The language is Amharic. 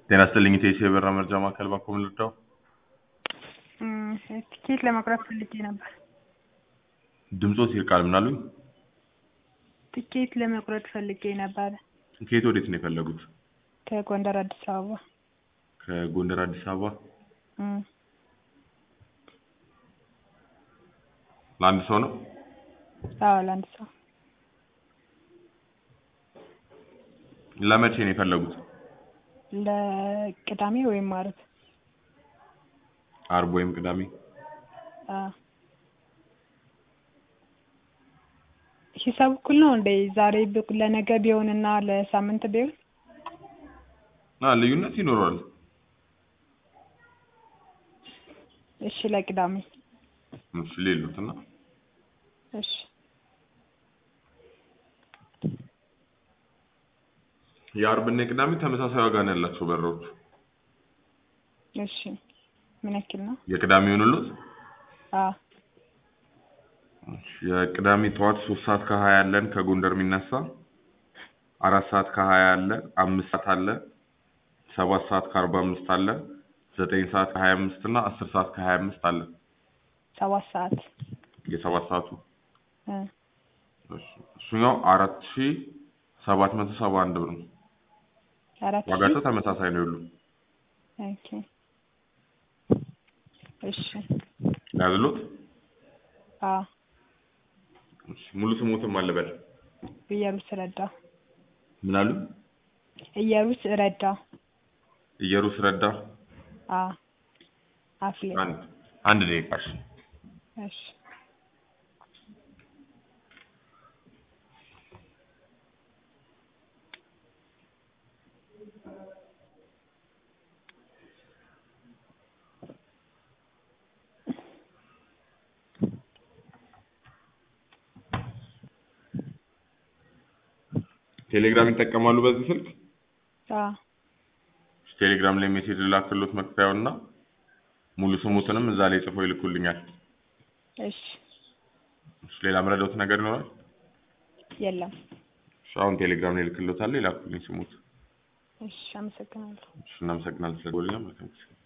ጤና ይስጥልኝ ኢቴስ የበራ መርጃ ማዕከል ባኮ ምን ልርዳው? ቲኬት ለመቁረጥ ፈልጌ ነበር። ድምፆት ይርቃል ምን አሉኝ? ቲኬት ለመቁረጥ ፈልጌ ነበር። ከየት ወዴት ነው የፈለጉት? ከጎንደር አዲስ አበባ። ከጎንደር አዲስ አበባ እም፣ ለአንድ ሰው ነው? አዎ ለአንድ ሰው ለመቼ ነው የፈለጉት? ለቅዳሜ ወይም ዓርብ። አርብ ወይም ቅዳሜ? አዎ ሂሳብ እኩል ነው እንዴ? ዛሬ ብ- ለነገ ቢሆንና ለሳምንት ቢሆን አ ልዩነት ይኖረዋል። እሺ ለቅዳሜ እሺ ሌሉት እና እሺ የአርብና የቅዳሜ ተመሳሳይ ዋጋ ነው ያላቸው በሮች። እሺ ምን ያክል ነው? የቅዳሜ ይሆንሉት? አዎ እሺ፣ የቅዳሜ ጠዋት ሶስት ሰዓት ከሀያ አለን ከጎንደር የሚነሳ አራት ሰዓት ከሀያ አለ፣ አምስት ሰዓት አለ፣ ሰባት ሰዓት ከአርባ አምስት አለ፣ ዘጠኝ ሰዓት ከሀያ አምስት እና አስር ሰዓት ከሀያ አምስት አለ። ሰባት ሰዓት የሰባት ሰዓቱ እ እሺ፣ እሱኛው አራት ሺ ሰባት መቶ ሰባ አንድ ብር ነው። አራት ሺህ ዋጋቸው ተመሳሳይ ነው። ሁሉ ኦኬ እሺ ያዝሎት። አዎ እሺ፣ ሙሉ ስሙትም አለበል እየሩስ ረዳ ምን አሉ? እየሩስ ረዳ እየሩስ ረዳ። አዎ አፍሌ አንድ አንድ ደቂቃ እሺ። እሺ ቴሌግራም ይጠቀማሉ በዚህ ስልክ? አዎ ቴሌግራም ላይ ሜሴጅ ላክሎት መክፈያውና ሙሉ ስሙትንም እዛ ላይ ጽፎ ይልኩልኛል። እሺ እሺ፣ ሌላ መረዳት ነገር ይኖራል? የለም እሺ፣ አሁን ቴሌግራም ላይ ልክሎታለሁ። ይላኩልኝ ስሙት። እሺ አመሰግናለሁ እሺ፣ እናመሰግናለን ስለደወሉልን። መልካም ጊዜ